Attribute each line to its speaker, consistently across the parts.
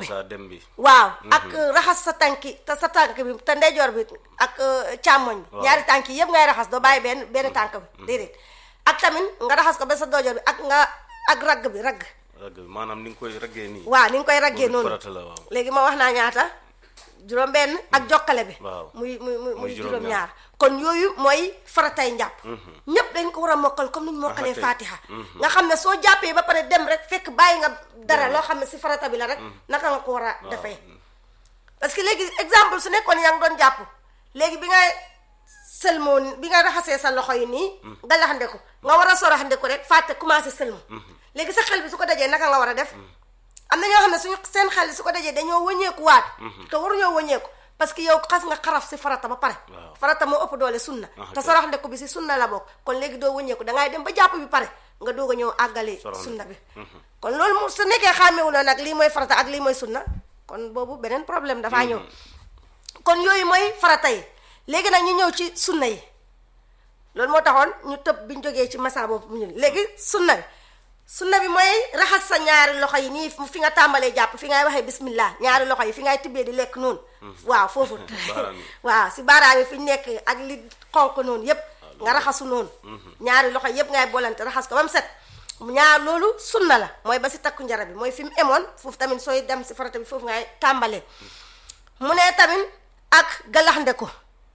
Speaker 1: bi
Speaker 2: masa dem bi
Speaker 1: waaw ak raxas sa tànki te sa tànk bi te ndeyjoor bi ak euh, càmmoñ bi
Speaker 2: Waaw.
Speaker 1: ñaari tànk yi yëpp ngay raxas doo bàyyi benn benn tànk bi déedéet ak tamit nga raxas ko ba sa doojoor bi ak nga ak ragg bi ragg
Speaker 2: ragg bi maanaam ni nga koy raggee nii
Speaker 1: waaw ni nga koy raggee
Speaker 2: Loolu
Speaker 1: noonu
Speaker 2: farata la waaw
Speaker 1: léegi ma wax naa ñaata juróom benn ak jokkale bi
Speaker 2: Waaw.
Speaker 1: muy muy muy muy
Speaker 2: juróom
Speaker 1: juróom ñaar kon yooyu mooy faratay njàpp ñépp dañ ko war a mokkal comme ni ñu mokkalee
Speaker 2: Ah, kay.
Speaker 1: fatiha nga xam ne soo jàppee ba pare dem rek fekk bàyyi nga dara loo xam ne si farata bi la rek naka nga ko war a defee parce que léegi exemple su nekkoon yaa ngi doon jàpp léegi bi nga sëlmoo bi nga raxasee sa loxo yi nii nga laxande ko nga war a soraxande ko rek fàtte commencé sëlmu léegi sa xel bi su ko dajee naka nga war a def am na ñoo xam ne suñu seen xel su ko dajee dañoo wëññeeku waat te waruñoo wëññeeku parce que yow xas nga xaraf si farata ba pare
Speaker 2: Waaw.
Speaker 1: farata moo ëpp doole sunna
Speaker 2: Ah,
Speaker 1: te
Speaker 2: ok.
Speaker 1: soraxande ko bi si sunna la bokk kon léegi doo wëññeeku dangay dem ba jàpp bi pare nga doog a ñëw àggale
Speaker 2: Soraxande.
Speaker 1: sunna bi kon loolu mu su nekkee xàmmewuloo nag lii mooy farata ak lii mooy sunna kon boobu beneen problème dafaa ñëw kon yooyu mooy farata yi léegi nag ñu ñëw ci sunna yi loolu moo taxoon ñu tëb bi ñu jógee ci masa boobu mu ñu léegi sunna bi sunna bi mooy raxas sa ñaari loxo yi nii fi nga tàmbalee jàpp fi ngay waxee bismillah ñaari loxo yi fi ngay tibbee di lekk noonu waaw foofu
Speaker 2: Baaraam yi.
Speaker 1: waaw si baaraam yi fi ñu nekk ak li xonq noonu yépp nga raxasu noonu ñaari loxo yépp ngay bolante raxas ko ba mu set ñaar loolu sunna la mooy ba si takku njara bi mooy fi mu emoon foofu tamit sooy dem si farata bi foofu ngay tàmbalee mu ne tamit ak galaxnde ko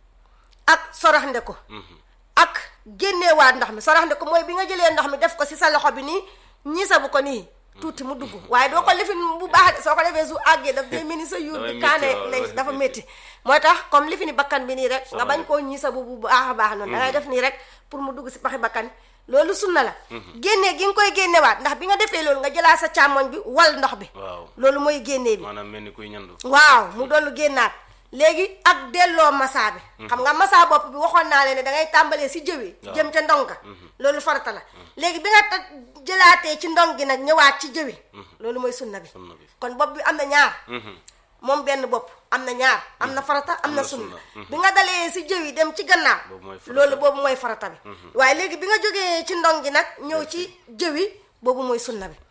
Speaker 1: ak soraxnde ko ak génneewaat ndox mi soraxnde ko mooy bi nga jëlee ndox mi def ko si sa loxo bi nii ñiisa bu ko nii tuuti mu dugg waaye doo ko lifin bu baax de soo ko defee su àggee daf day mel ni sa yuur
Speaker 2: Dafay
Speaker 1: bi
Speaker 2: métti,
Speaker 1: kaane
Speaker 2: waaw,
Speaker 1: lay
Speaker 2: dafay
Speaker 1: dafa
Speaker 2: métti.
Speaker 1: métti mooy tax comme lifini bakkan bi nii rek nga
Speaker 2: Sonal
Speaker 1: bañ koo ñiisa bu bu baax a baax noonu da ngay def nii rek pour mu dugg si paxi bakkan loolu sunna la génnee gi nga koy génnewaat ndax bi nga defee loolu nga jëlaat sa càmmoñ bi wal ndox bi
Speaker 2: waaw
Speaker 1: loolu mooy génnee bi
Speaker 2: maanaam mel ni kuy ñandu
Speaker 1: waaw mu doon génnaat léegi ak delloo massa bi xam nga massa bopp bi waxoon naa leen ne da ngay tàmbalee si jëwi
Speaker 2: Waaw.
Speaker 1: jëm ca ndonga loolu farata la léegi bi nga ta jëlaatee ci ndong gi nag ñëwaat ci jëwi loolu mooy sunna bi
Speaker 2: sunna bi
Speaker 1: kon bopp bi am na ñaar
Speaker 2: Mhm.
Speaker 1: moom benn bopp am na ñaar am na farata am na
Speaker 2: na
Speaker 1: sunna
Speaker 2: sunna.
Speaker 1: bi nga dalee si jëwi dem ci gannaaw
Speaker 2: Boobu mooy farata.
Speaker 1: loolu boobu mooy farata bi waaye léegi bi nga jógee ci ndong gi nag ñëw ci jëwi boobu mooy sunna bi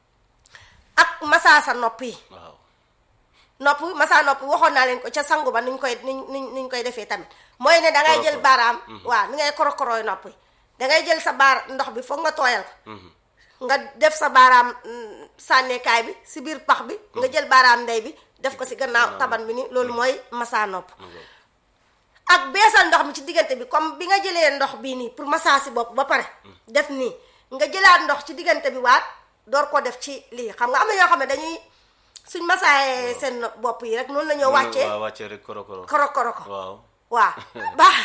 Speaker 1: ak massa sa nopp yi
Speaker 2: waaw
Speaker 1: nopp masa nopp waxoon naa leen ko ca sangu ba nuñ koy niñ niñ niñ koy defee tamit mooy ne da ngay jël
Speaker 2: Korokoro.
Speaker 1: baaraam waaw ni ngay korokorooy nopp yi da ngay jël sa baar ndox bi foog nga tooyal ko nga def sa baaraam mm, sànneekaay bi si biir pax bi nga jël baaraam ndey bi def ko si gannaaw taban bi ni loolu mooy masa nopp ak beesal ndox mi ci diggante bi comme bi nga jëlee ndox bii nii pour massa si bopp ba pare def nii nga jëlaat ndox ci diggante bi waat door ko def ci lii xam nga am na ñoo xam ne dañuy suñ massaayee seen bopp yi rek noonu la ñoo wàccee
Speaker 2: waaw wàccee rek koro koro
Speaker 1: koro koro ko
Speaker 2: waaw
Speaker 1: waaw baax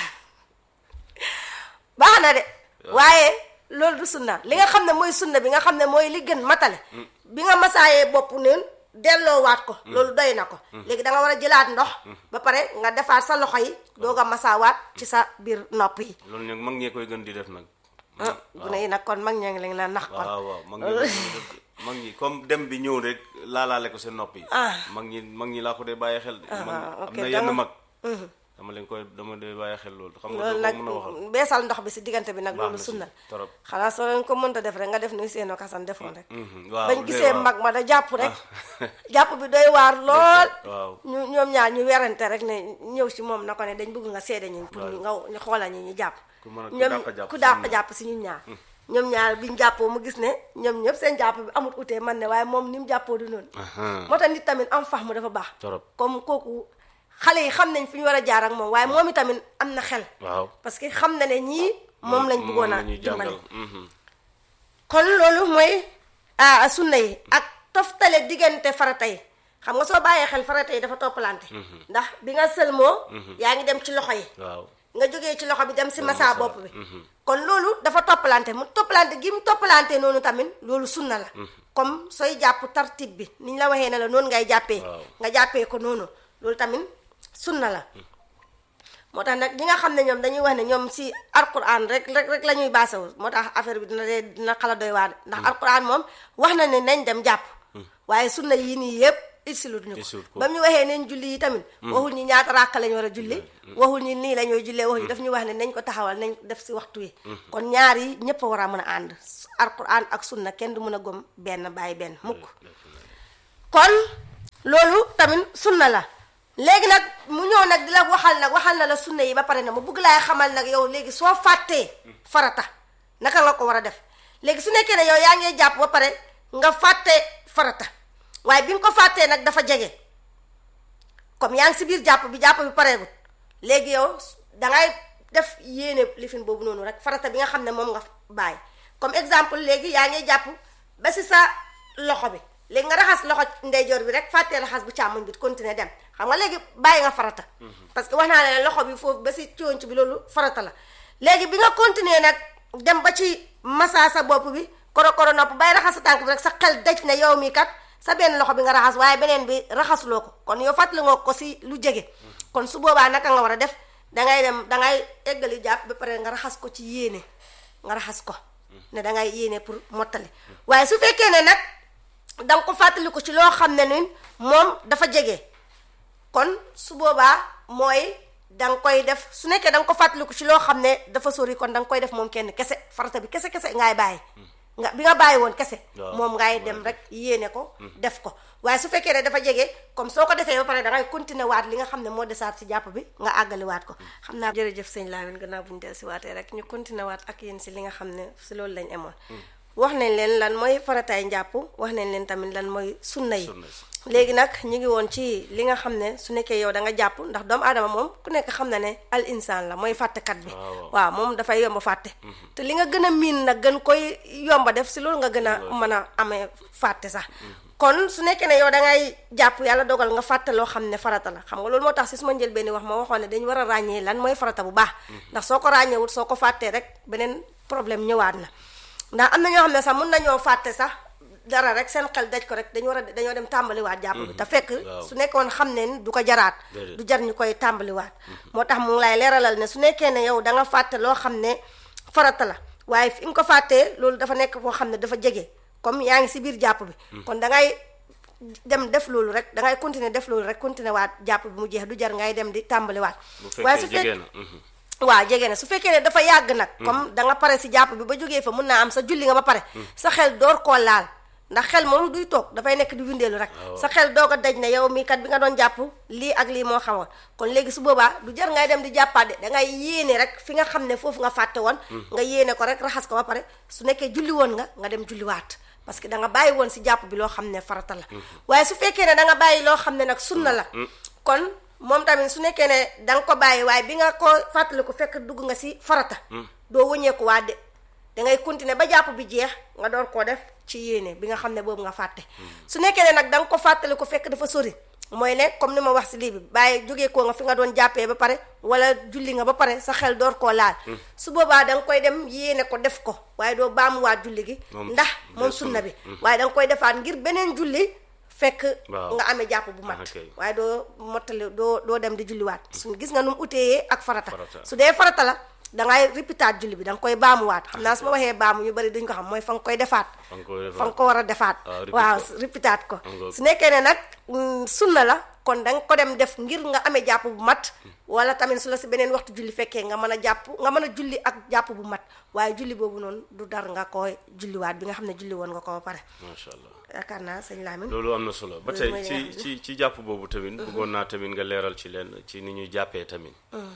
Speaker 1: baax na de waaye loolu du sunna li nga xam ne mooy sunna bi nga xam ne mooy li gën matale bi nga masaayee bopp neen delloowaat ko loolu doy na ko léegi da nga war a jëlaat ndox ba pare nga defaat sa loxo yi doog a masaawaat ci sa biir nopp yi
Speaker 2: loolu nag mag ñee koy gën di def nag
Speaker 1: ah gune yi nag kon mag ñaa ngi leen la nax kon
Speaker 2: waaw waaw mag ñi koy gën di def de. mag ñi comme dem bi ñëw rek laalaale ko seen nopp yi
Speaker 1: Ah.
Speaker 2: mag ñi mag ñi laa ko dee bàyyi xel de man
Speaker 1: ah,
Speaker 2: am
Speaker 1: ok,
Speaker 2: na
Speaker 1: dama-
Speaker 2: yenn mag dama leen koy dama dee bàyyi xel loolu xam nga
Speaker 1: loolu
Speaker 2: doo
Speaker 1: nag
Speaker 2: ko mën a waxal
Speaker 1: beesal ndox bi si diggante bi nag
Speaker 2: Baax
Speaker 1: loolu
Speaker 2: na si,
Speaker 1: sunna
Speaker 2: torop.
Speaker 1: xanaa soo leen ko mënta def rek nga def ni seeno kasan defoon rek
Speaker 2: Mhm, waaw
Speaker 1: bañ
Speaker 2: de,
Speaker 1: gisee
Speaker 2: waaw.
Speaker 1: mag ma da jàpp rek jàpp bi doy waar lool
Speaker 2: waaw
Speaker 1: ñu ñoom ñaar ñu werante rek ne ñëw si moom na ko ne dañ bëgg nga seede ñu pour ñu nga ñu xoola ñu ñu jàpp
Speaker 2: Ku mën a- ku
Speaker 1: ñoom
Speaker 2: dàq jàpp
Speaker 1: ku
Speaker 2: si
Speaker 1: dàq
Speaker 2: ñun ñaar.
Speaker 1: jàpp si ñun ñaar ñoom ñaar biñ jàppoo mu gis ne ñoom ñëpp seen jàpp bi amul utee man ne waaye moom ni mu jàppoo du noonu
Speaker 2: Ahan.
Speaker 1: moo tax nit tamit am fax mu dafa baax
Speaker 2: torop
Speaker 1: comme kooku xale yi xam nañ fi ñu war a jaar ak moom waaye moom itamit am na xel
Speaker 2: waaw
Speaker 1: parce que xam na ne ñii moom lañ bëggoon a
Speaker 2: la ñuy
Speaker 1: dimbale
Speaker 2: jàngal mhm.
Speaker 1: kon loolu mooy ah sunna yi ak toftale diggante farata yi xam nga soo bàyyee xel farata yi dafa toppalante ndax bi nga sëlmoo yaa ngi dem ci loxo yi
Speaker 2: waaw
Speaker 1: nga jógee ci loxo bi dem si massa
Speaker 2: massa,
Speaker 1: bopp bi kon loolu dafa toppalante mu toppalante gi mu toppalante noonu tamit loolu sunna la comme sooy jàpp tartib bi ni ñu la waxee ne la noonu ngay jàppee
Speaker 2: Waaw.
Speaker 1: nga jàppee ko noonu loolu tamit sunna la moo tax nag ñi nga xam ne ñoom dañuy wax ne ñoom si alquran rek rek rek la ñuy baasawu moo tax affaire bi dina dee dina xala doy waar ndax alquran moom wax na ne nañ dem jàpp waaye sunna yii nii yëpp isilut ñu
Speaker 2: Isilut
Speaker 1: ko
Speaker 2: ko.
Speaker 1: ba mu ñu waxee nañ julli yi tamit waxul ñi ñaata ràkk lañ war a julli waxul ñi nii la ñooy jullee waxul daf ñu wax ne nañ ko taxawal nañ ko def si waxtu yi kon ñaar yi ñëpp a war a mën a ànd alquran ak sunna kenn du mën a gom benn bàyyi benn mukk kon loolu tamit sunna la léegi nag mu ñëw nag di la waxal nag waxal na la sunna yi ba pare na mu bëgg laay xamal nag yow léegi soo fàttee farata naka nga ko war a def léegi su nekkee ne yow yaa ngi jàpp ba pare nga fàtte farata waaye bi nga ko fàttee nag dafa jege comme yaa ngi si biir jàpp bi jàpp bi pareegut léegi yow dangay def yéene lifin boobu noonu rek farata bi nga xam ne moom nga bàyyi comme exemple léegi yaa ngi jàpp ba si sa loxo bi léegi nga raxas loxo ndeyjoor bi rek fàttee raxas bu càmmoñ bi continuer dem xam nga léegi bàyyi nga farata parce que wax naa ne loxo bi foofu ba si conc bi loolu farata la léegi bi nga continuer nag dem ba ci massa sa bopp bi koro koro nopp bay raxas sa tànk bi rek sa xel daj na yow mii kat sa benn loxo bi nga raxas waaye beneen bi raxasuloo ko kon yow fàttali nga ko si lu jege kon su boobaa naka nga war a def dangay dem dangay eggali jàpp ba pare nga raxas ko ci yéene nga raxas ko ne dangay yéene pour mottali waaye su fekkee ne nag danga ko fàttali ko ci loo xam ne ni moom dafa jege kon su boobaa mooy danga koy def su nekkee danga ko fàttali ko ci loo xam ne dafa sori kon danga koy def moom kenn kese farata bi kese kese ngay bàyyi nga bi nga bàyyi woon kese moom ngay dem rek yéene ko def ko waaye su fekkee ne dafa jege comme soo ko defee ba pare dangay continuer waat li nga xam ne moo desaat si jàpp bi nga àggali waat ko xam naa jërëjëf sëñ Lamine gannaaw bu ñu del si waatee rek ñu continuer waat ak yéen si li nga xam ne si loolu lañ emoon wax nañ leen lan mooy farataay njàpp wax nañ leen tamit lan mooy sunna yi léegi nag ñu ngi woon ci li nga xam ne su nekkee yow da nga jàpp ndax doomu aadama moom ku nekk xam na ne al insaan la mooy fàttekat bi waaw moom dafay yomba fàtte te li nga gën a miin nag gën koy yomba def si loolu nga gën a mën a amee fàtte sax kon su nekkee ne yow da ngay jàpp yàlla dogal nga fàtte loo xam ne farata la xam nga loolu moo tax si suma njël benn wax ma waxoon ne dañu war a ràññee lan mooy farata bu baax ndax soo ko ràññeewut soo ko fàttee rek beneen problème ñëwaat na ndax am na ñoo xam ne sax mun nañoo fàtte sax dara rek seen xel daj ko rek dañu war a dañoo dem tàmbaliwaat jàpp bi te fekk su nekkoon xam ne du ko jaraat du jar ñu koy tàmbaliwaat moo tax mu ngi lay leeralal ne su nekkee ne yow da nga fàtte loo xam ne farata la waaye fi nga ko fàttee loolu dafa nekk koo xam ne dafa jege comme yaa ngi si biir jàpp bi kon da ngay dem def loolu rek da ngay continuer def loolu rek continuer waat jàpp bi mu jeex du jar ngay dem di tàmbaliwaat waaye su fekkee waaw jege na su fekkee ne dafa yàgg nag comme da nga pare si jàpp bi ba jógee fa mun naa am sa julli nga ba pare sa xel door koo laal ndax xel moom duy toog dafay nekk di windeelu rek sa xel doog a daj ne yow mii kat bi nga doon jàpp lii ak lii moo xamoon kon léegi su boobaa du jar ngay dem di jàppaat de dangay yéene rek fi nga xam ne foofu nga fàtte woon nga yéene ko rek raxas ko ba pare su nekkee julli woon nga nga dem julliwaat parce que da nga bàyyi woon si jàpp bi loo xam ne farata la waaye su fekkee ne da nga bàyyi loo xam ne nag sunna la kon moom tamit su nekkee ne da nga ko bàyyi waaye bi nga ko fàttali ko fekk dugg nga si farata doo wëñeeku waa de dangay continuer ba jàpp bi jeex nga door koo def ci yéene bi nga xam ne boobu nga fàtte su nekkee ne nag da nga ko fàttali ko fekk dafa sori mooy ne comme ni ma wax si lii bi bàyyi jógee koo nga fi nga doon jàppee ba pare wala julli nga ba pare sa xel door koo laal su boobaa da nga koy dem yéene ko def ko waaye doo baamuwaat julli gi ndax moom sunna bi waaye da nga koy defaat ngir beneen julli fekk nga amee jàpp bu mat waaye doo mottali doo doo dem di julliwaat su gis nga nu mu uteeyee ak farata su dee farata la dangay répétaat julli bi da nga koy baamuwaat xam naa su ma waxee baamu ñu bari duñ ko xam mooy fa nga koy defaat fa nga ko war a defaat waaw répétaat ko su nekkee ne nag sunna la kon da nga ko dem def ngir nga amee jàpp bu mat wala tamit su la si beneen waxtu julli fekkee nga mën a jàpp nga mën a julli ak jàpp bu mat waaye julli boobu noonu du dar nga koy julliwaat bi nga xam ne julli woon nga ko ba pare
Speaker 2: macha allah
Speaker 1: yaakaar naa sëñ Lamine
Speaker 2: loolu am na solo ba tey ci ci ci jàpp boobu tamit bëggoon naa tamit nga leeral ci leen ci ni ñuy jàppee tamit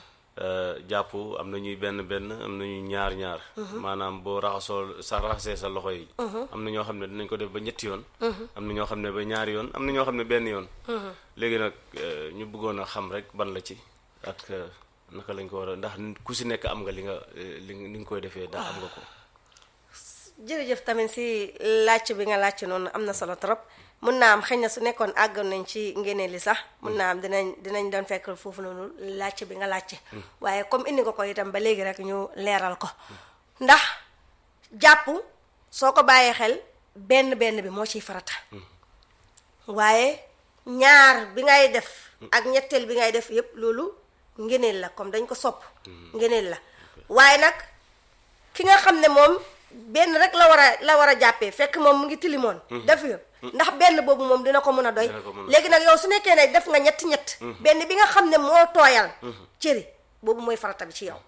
Speaker 2: jàpp am na ñuy benn benn am na ñuy ñaar ñaar maanaam boo raxasoo sa raxasee sa loxo yi am na ñoo xam ne dinañ ko def ba ñetti yoon am na ñoo xam ne ba ñaari yoon am na ñoo xam ne benn yoon léegi nag ñu bëggoon a xam rek ban la ci ak naka lañ ko war a ndax ku si nekk am nga li nga li li nga koy defee ndax am nga ko
Speaker 1: jërëjëf tamit si laajte bi nga laajte noonu am na solo trop mun naa am xëy na su nekkoon àggoon nañ ci ngéneel li sax mun naa am dinañ dinañ doon fekk foofu noonu laajte bi nga laajte waaye comme indi nga ko itam ba léegi rek ñu leeral ko ndax jàpp soo ko bàyyee xel benn benn bi moo ciy farata waaye ñaar bi ngay def ak ñetteel bi ngay def yépp loolu ngéneel la comme dañ ko sopp ngéneel la waaye nag ki nga xam ne moom benn rek la war a la war a jàppee fekk moom mu ngi tilimoon def yo ndax benn boobu moom dina ko mën a doy léegi nag yow su nekkee ne def nga ñetti ñett benn bi nga xam ne moo tooyal cëri boobu mooy farata bi ci yow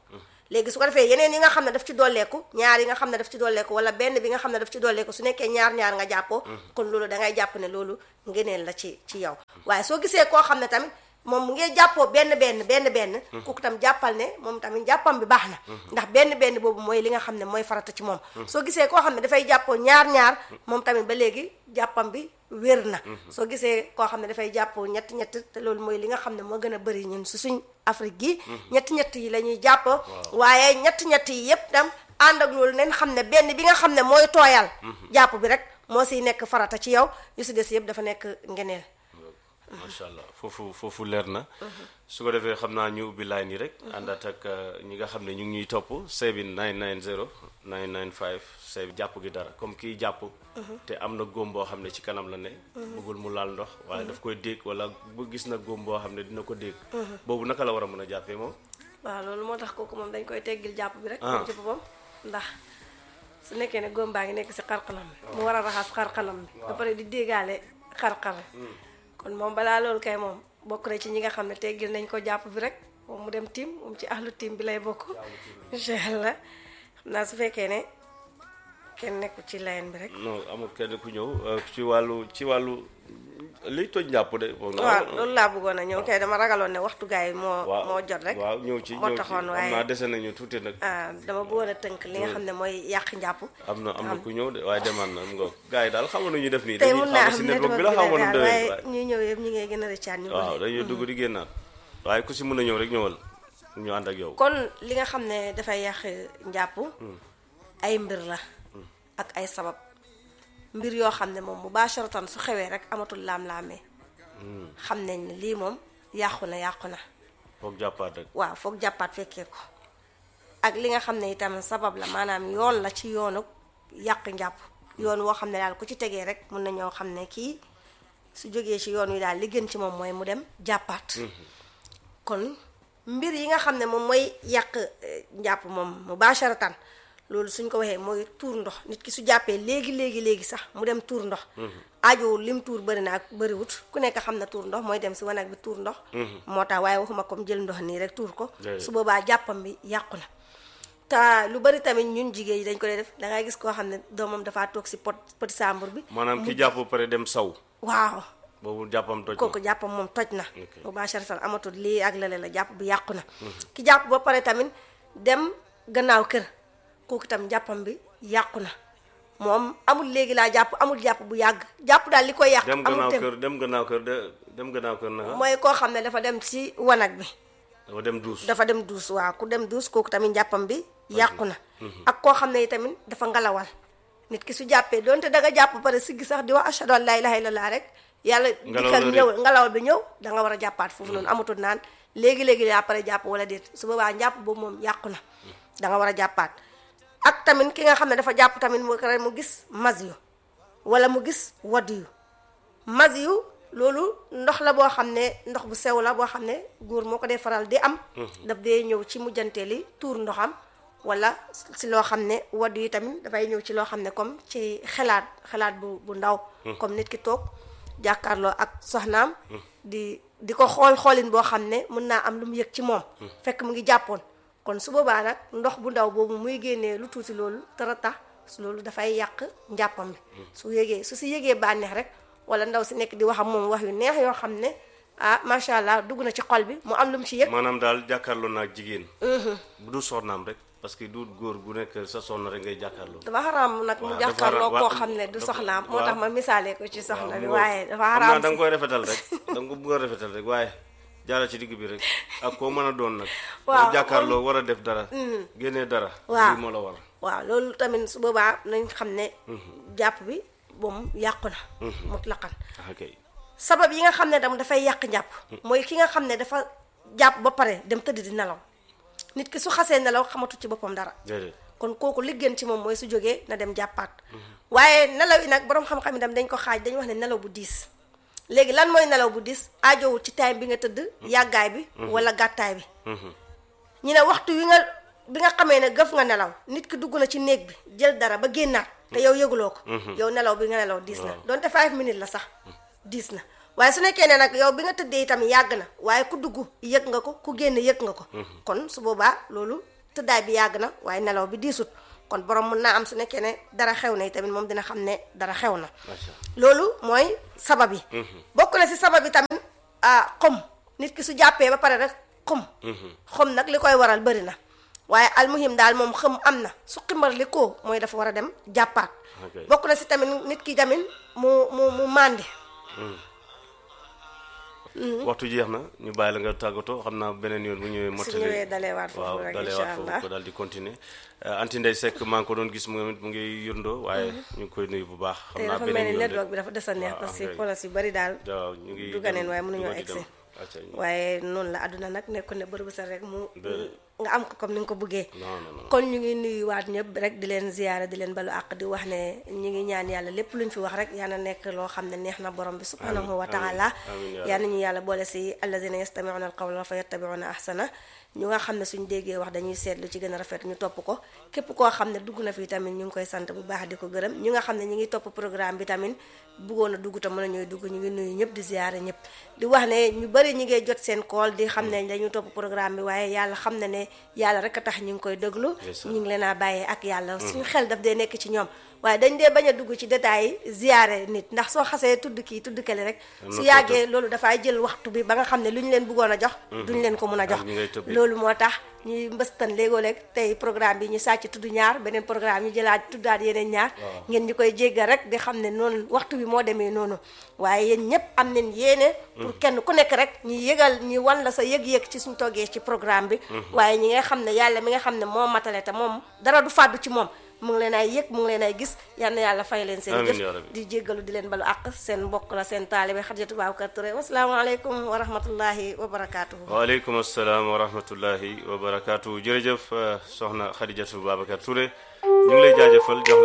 Speaker 1: léegi su ko defee yeneen yi nga xam ne daf ci dolleeku ñaar yi nga xam ne daf ci dolleeku wala benn bi nga xam ne daf ci dolleeku su nekkee ñaar ñaar nga jàppoo kon loolu da ngay jàpp ne loolu ngeneen la ci ci yow waaye soo gisee koo xam ne tamit moom mu ngi jàppoo benn benn benn benn kooku tam jàppal ne moom tamit jàppam bi baax na ndax benn benn boobu mooy li nga xam ne mooy farata ci moom soo gisee koo xam ne dafay jàppoo ñaar ñaar moom tamit ba léegi jàppam bi wér na soo gisee koo xam ne dafay jàppoo ñett ñett te loolu mooy li nga xam ne moo gën a bëri ñun su suñ Afrique gi ñett ñett yi la ñuy jàpp waaye ñett ñett yi yépp tam ànd ak loolu nañ xam ne benn bi nga xam ne mooy tooyal jàpp bi rek moo siy nekk farata ci yow yu si des yëpp dafa nekk ngeneel
Speaker 2: macha allah foofu foofu leer na su ko defee xam naa ñu ubbi line yi rek àndaat ak ñi nga xam ne ñu ngi ñuy topp seebin 990 995 seeb jàpp gi dara comme kii jàpp te am na góom boo xam ne ci kanam la ne bëggul mu laal ndox waaye daf koy dégg wala bu gis na góom boo xam ne dina ko dégg boobu naka la war a mën a jàppee moom
Speaker 1: waaw loolu moo tax kooku moom dañ koy teggil jàpp bi rek moom ci boppam ndax su nekkee ne góom baa ngi nekk si xarxanam bi mu war a raxas xarxanam bi ba pare di déggaale xarxar kon moom balaa loolu kay moom bokk na ci ñi nga xam ne teggil nañ ko jàpp bi rek moom mu dem tiim moom ci ahlu tiim bi lay bokk incha allah xam naa su fekkee ne kenn nekku ci layen bi rek
Speaker 2: non amul kenn ku ñëw ci wàllu ci wàllu liy toj njàpp de
Speaker 1: waaw loolu laa bëggoon a ñëw kay dama ragaloon ne waxtu gaay moo moo jot rek
Speaker 2: waaw ñëw ci
Speaker 1: moo
Speaker 2: ñëw ci
Speaker 1: taxoon
Speaker 2: am
Speaker 1: waaye
Speaker 2: naa dese nañu tuuti nag
Speaker 1: ah dama bëggoon a tënk li nga xam ne mooy yàq njàpp
Speaker 2: am na am na ku ñëw de waaye demaan na nga gars yi daal xamu nañu def nii
Speaker 1: tey
Speaker 2: dañuy
Speaker 1: mun naa
Speaker 2: xam si
Speaker 1: am
Speaker 2: network
Speaker 1: network
Speaker 2: bi la xamu
Speaker 1: bi
Speaker 2: nu
Speaker 1: la
Speaker 2: demee
Speaker 1: waaye
Speaker 2: waaye
Speaker 1: ñuy ñëw yëpp ñu ngi gën a rëccaat ñu
Speaker 2: waaw dañuy dugg di génnaat waaye ku si mën a ñëw rek ñëwal ñu ànd ak yow
Speaker 1: kon li nga xam ne dafay yàq njàpp ay mbir la ak ay sabab mbir yoo xam ne moom mubasharatan su xewee rek amatul laam-laamee xam nañ ne lii moom yàqu na yàqu na
Speaker 2: foog jàppaat rek
Speaker 1: waaw foog jàppaat fekkee ko ak li nga xam ne itam sabab la maanaam yoon la ci yoonu yàq njàpp yoon woo xam ne daal ku ci tegee rek mun na ñoo xam ne kii su jógee ci yoon wi daal li gën ci moom mooy mu dem jàppaat kon mbir yi nga xam ne moom mooy yàq eh, njàpp moom mubasharatan loolu suñ ko waxee mooy tuur ndox nit ki su jàppee léegi léegi léegi sax mu dem tuur ndox aajowul lim tuur bëri na ak bëriwut ku nekk xam na tuur ndox mooy dem si wanag bi tuur ndox moo tax waaye waxuma comme jël ndox nii rek tuur ko
Speaker 2: Déedéet.
Speaker 1: su boobaa jàppam bi yàqu na te lu bari tamit ñun jigéen yi dañ ko dee def dangay gis koo xam ne doomam dafaa toog si pot petit sàmbur bi
Speaker 2: maanaam ki jàpp ba pare dem saw
Speaker 1: waaw
Speaker 2: boobu jàppam toj na
Speaker 1: kooku jàppam moom toj na
Speaker 2: Ok.
Speaker 1: mubasharatan amatul lii ak lale la jàpp bi yàqu na ki jàpp ba pare tamit dem gannaaw kër kooku tam jàppam bi yàqu na moom amul léegi laa jàpp amul jàpp bu yàgg jàpp daal li koy yàq
Speaker 2: dem
Speaker 1: amul
Speaker 2: gannaaw
Speaker 1: tem
Speaker 2: kër dem gannaaw kër de dem gannaaw kër naka
Speaker 1: mooy koo xam ne dafa dem ci wanag bi
Speaker 2: dafa dem duus
Speaker 1: dafa dem duus waaw ku dem duus kooku tamit jàppam bi yàqu na ak koo xam ne tamit dafa ngalawal nit ki su jàppee donte da nga jàpp ba pare siggi sax di wax ashhadu an laa ilaaha illallah rek yàlla
Speaker 2: Ngelaw
Speaker 1: dikkal
Speaker 2: la
Speaker 1: ñëw ngalawal bi ñëw da nga war a jàppaat foofu noonu amatul naan léegi-léegi yaa pare jàpp wala déet su boobaa njàpp boobu moom yàqu na da nga war a jàppaat ak tamit ki nga xam ne dafa jàpp tamit mu kare mu gis mas yu wala mu gis wadd yu mas yu loolu ndox la boo xam ne ndox bu sew la boo xam ne góor moo ko dee faral di am daf dee ñëw ci mujjanteeli tuur ndoxam wala si loo xam ne wadd yi tamit dafay ñëw ci loo xam ne comme ci xelaat xelaat bu bu ndaw comme nit ki toog jàkkaarloo ak soxnaam di di ko xool xoolin boo xam ne mën naa am lu mu yëg ci moom fekk mu ngi jàppoon kon su boobaa nag ndox bu ndaw boobu muy génnee lu tuuti loolu tara tax loolu dafay yàq njàppam bi su yégee su si yégee bànneex rek wala ndaw si nekk di wax ak moom wax yu neex yoo xam ne ah macha allah dugg na ci xol bi mu am lu mu ci yëg
Speaker 2: maanaam daal jàkkaarloo naa jigéen bu du soxnaam rek parce que du góor gu nekk sa soxna rek ngay jàkkaarloo
Speaker 1: dafa xaraam nag mu
Speaker 2: waaw
Speaker 1: jàkkaarloo
Speaker 2: dafa
Speaker 1: koo
Speaker 2: ra-
Speaker 1: xam ne du
Speaker 2: dafa-
Speaker 1: soxnaam moo
Speaker 2: waaw.
Speaker 1: tax ma misaalee ko ci soxna
Speaker 2: waaw
Speaker 1: bi
Speaker 2: mu
Speaker 1: waaye dafa
Speaker 2: xam naa
Speaker 1: xaraam
Speaker 2: da nga
Speaker 1: si
Speaker 2: koy rafetal rek da nga ko bëgg a rafetal rek waaye jaara ci digg bi rek ak koo mën a doon nag
Speaker 1: Waaw,
Speaker 2: boo jàkkaarloo war a def dara génnee dara
Speaker 1: Waaw.
Speaker 2: lii moo la war
Speaker 1: waaw loolu tamit su boobaa nañ xam ne jàpp bi moom yàqu na mutlaqan
Speaker 2: ok
Speaker 1: sabab yi nga xam ne dam dafay yàq njàpp mooy ki nga xam ne dafa jàpp ba pare dem tëdd di nelaw nit ki su xasee nelaw xamatu ci boppam dara
Speaker 2: déedéet
Speaker 1: kon kooku li gën ci moom mooy su jógee na dem jàppaat waaye nelaw yi nag boroom xam-xam yi tam dañ ko xaaj dañu wax ne nelaw bu diis léegi lan mooy nelaw bu diis aajowul ci time bi nga tëdd yàggaay bi wala gàttaay bi ñu ne waxtu wi nga bi nga xamee ne gëf nga nelaw nit ki dugg na ci néeg bi jël dara ba génnaat te yow yëguloo ko yow nelaw bi nga nelaw diis na donte five minutes la sax diis na waaye su nekkee ne nag yow bi nga tëddee itam yàgg na waaye ku dugg yëg nga ko ku génn yëg nga ko kon su boobaa loolu tëddaay bi yàgg na waaye nelaw bi diisut kon borom mun naa am su nekkee ne dara xew na tamit moom dina xam ne dara xew na
Speaker 2: macha
Speaker 1: loolu mooy sabab yi bokk na si sabab yi tamit ah xom nit ki su jàppee ba pare rek xom xom nag li koy waral bëri na waaye almuhim daal moom xëm am na su ximbar li ko mooy dafa war a dem jàppaat
Speaker 2: Ok.
Speaker 1: bokk na si tamit nit ki tamit mu mu mu màndi
Speaker 2: waxtu jeex na ñu bàyyi la nga tàggatoo xam naa beneen yoon bu ñëwee mottali
Speaker 1: ñëwee dalewaat foofu
Speaker 2: waaw
Speaker 1: rek,
Speaker 2: dalewaat
Speaker 1: incha
Speaker 2: foofu
Speaker 1: allah.
Speaker 2: ko daal di continuer anti ndey sekk maa ngi ko doon gis mu mu ngi yurndoo waaye ñu ngi koy nuyu bu baax xam
Speaker 1: te
Speaker 2: naa
Speaker 1: dafa mel
Speaker 2: beneen
Speaker 1: ni
Speaker 2: yoon de.
Speaker 1: network bi dafa des a neex
Speaker 2: waaw,
Speaker 1: parce que
Speaker 2: ok.
Speaker 1: polos yu bari daal
Speaker 2: waaw ñu ngi
Speaker 1: duganeen
Speaker 2: dem-
Speaker 1: waaye mënuñoo
Speaker 2: dugal di dem.
Speaker 1: egsi
Speaker 2: acca ñu-
Speaker 1: waaye noonu la àdduna nag nekku ne bërëb sa rek mu
Speaker 2: Déedéet.
Speaker 1: nga am ko comme ni nga ko bëggee
Speaker 2: non non non
Speaker 1: kon ñu ngi nuyuwaat ñëpp rek di leen ziyaara di leen balu àq di wax ne ñu ngi ñaan yàlla lépp luñ fi wax rek yaa na nekk loo xam ne neex na borom bi subhanahu wa
Speaker 2: amiin,
Speaker 1: taala
Speaker 2: amiin, yaa
Speaker 1: yaa nañu yàlla boole si alladina yastamiuna alqawla fa yattabiuna ahsana ñu nga xam ne suñ déggee wax dañuy seetlu ci gën a rafet ñu topp ko képp koo xam ne dugg na fii tamit ñu ngi koy sant bu baax di ko gërëm ñu nga xam ne ñu ngi topp programme bi tamit bëggoon a dugg te mën a ñooy dugg ñu ngi nuyu ñëpp di ziyaare ñëpp di wax ne ñu bëri ñi ngay jot seen kool di xam ne dañu topp programme bi waaye yàlla xam ne ne yàlla rek a tax ñu ngi koy déglu
Speaker 2: Ndeysaan.
Speaker 1: ñu ngi leen a bàyyee ak yàlla suñu xel daf dee nekk ci ñoom waaye dañ dee bañ a dugg ci détails yi ziyaare nit ndax soo xasee tudd kii tudd kele rek
Speaker 2: Am na
Speaker 1: su
Speaker 2: ko
Speaker 1: yàggee loolu dafay jël waxtu bi ba nga xam ne lu ñu leen bëggoon a jox duñ leen ko mun a jox
Speaker 2: ak ñi ngay tëbbee.
Speaker 1: loolu moo tax ñuy mbëstan léegoo léeg tey programme bi ñu sàcc tudd ñaar beneen programme ñu jëlaat tuddaat yeneen ñaar ngeen ñu koy jéggal rek di xam ne noonu waxtu bi moo demee noonu waaye yéen ñëpp am nañ yéene pour kenn ku nekk rek ñu yëgal ñu wan la sa yëg-yëg ci suñ toggee ci programme bi waaye ñi nga xam ne yàlla mi nga xam ne moo matale te moom dara du fàddu ci moom mu ngi leen ay yëg mu ngi leen ay gis yal na yàlla fay leen seen
Speaker 2: Amiin
Speaker 1: jëf
Speaker 2: yaa rabbi.
Speaker 1: di jéggalu di leen balu àq seen mbokk la seen taalibe Xadijatu Babacar Touré wasalaamaaleykum wa rahmatullahi wa barakaatuhu
Speaker 2: waaleykum asalaam wa rahmatullahi wa barakaatu jërëjëf euh, soxna Xadijatu Babacar Touré ñu ngi lay jaajëfal jox